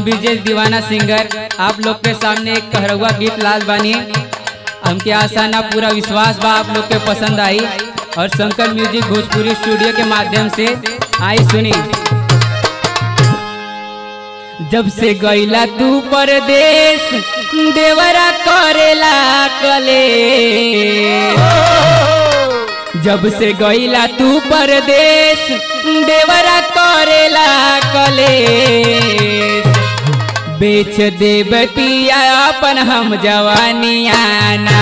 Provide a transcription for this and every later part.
विजय दीवाना सिंगर आप लोग के सामने एक कहरवा गीत लाल बानी हमके आशा ना पूरा विश्वास बा आप लोग के पसंद आई और शंकर म्यूजिक भोजपुरी स्टूडियो के माध्यम से आई सुनी जब से गईला तू परदेश देवरा करेला कले जब से गईला तू परदेश देवरा करेला कलेश बेच देब पिया अपन हम जवानियाना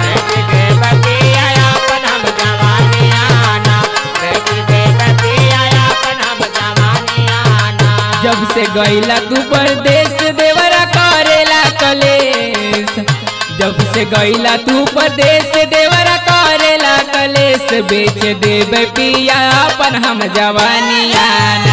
जब से गईला तू परदेश देवरा करेला कलेश जब से गईला तू परदेश देवरा करेला कलेश बेच देब पिया अपन हम जवानियाना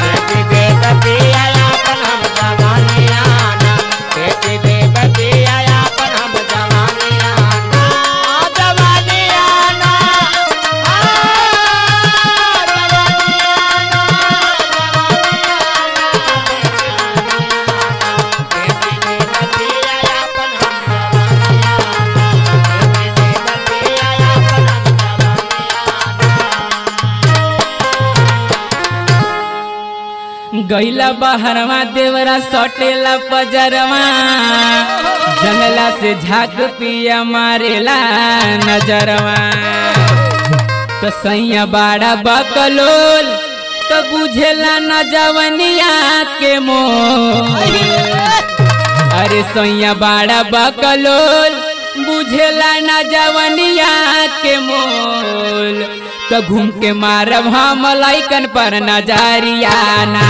गईला बहरवा देवरा सटेला पजरवा जंगला से झाक पिया मारेला नजरवा तो सैया बाड़ा बकलोल तो बुझेला न जवनिया के मोल अरे सैया बाड़ा बकलोल बुझेला न जवनिया के मोल तो घूम के मारब हम लाइकन पर नजरियाना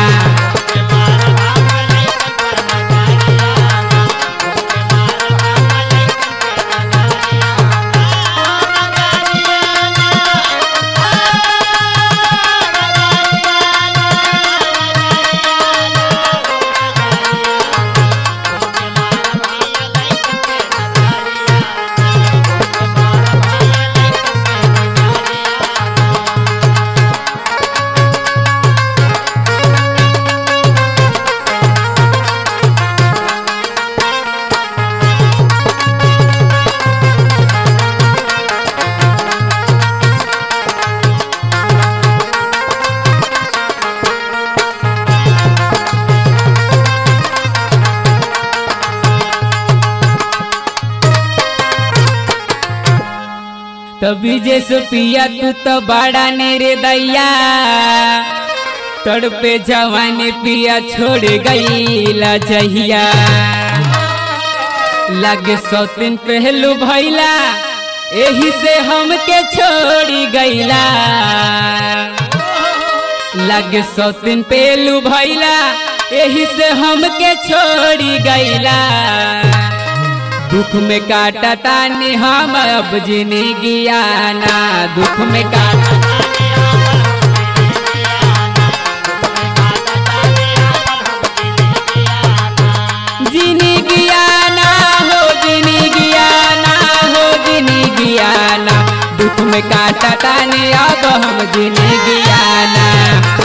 तभी जैसे पिया तू तो बड़ा नेरे दैया तड़पे जवानी पिया छोड़ गई जहिया लगे सौ दिन पहलू भैला यही से हमके छोड़ी गईला लगे सौ दिन पहलू भैला यही से हमके छोड़ी गईला दुख में काटा तानी हम अब जिंदगी आना दुख में काटा जिंदगी आना हो जिंदगी आना हो जिंदगी आना दुख में काटा तानी अब हम जिंदगी आना